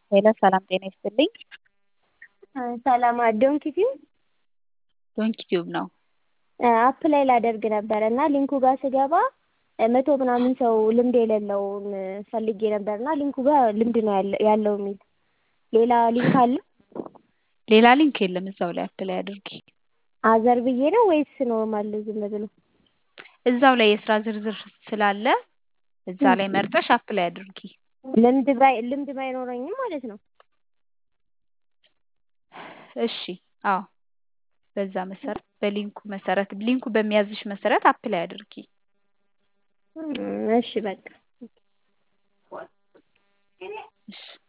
ሄሎ ሰላም ጤና ይስጥልኝ። ሰላም ዶንኪ ቲዩብ ዶንኪ ቲዩብ ነው። አፕ ላይ ላደርግ ነበረ እና ሊንኩ ጋር ስገባ መቶ ምናምን ሰው ልምድ የሌለውን ፈልጌ ነበር እና ሊንኩ ጋር ልምድ ነው ያለው የሚል ሌላ ሊንክ አለ? ሌላ ሊንክ የለም እዛው ላይ አፕ ላይ አድርጊ። አዘር ብዬ ነው ወይስ ኖርማል ዝም ብሎ? እዛው ላይ የስራ ዝርዝር ስላለ እዛ ላይ መርጠሽ አፕ ላይ አድርጊ። ልምድ ባይ ልምድ ባይኖረኝም ማለት ነው። እሺ አዎ በዛ መሰረት በሊንኩ መሰረት ሊንኩ በሚያዝሽ መሰረት አፕ ላይ አድርጊ። እሺ በቃ እሺ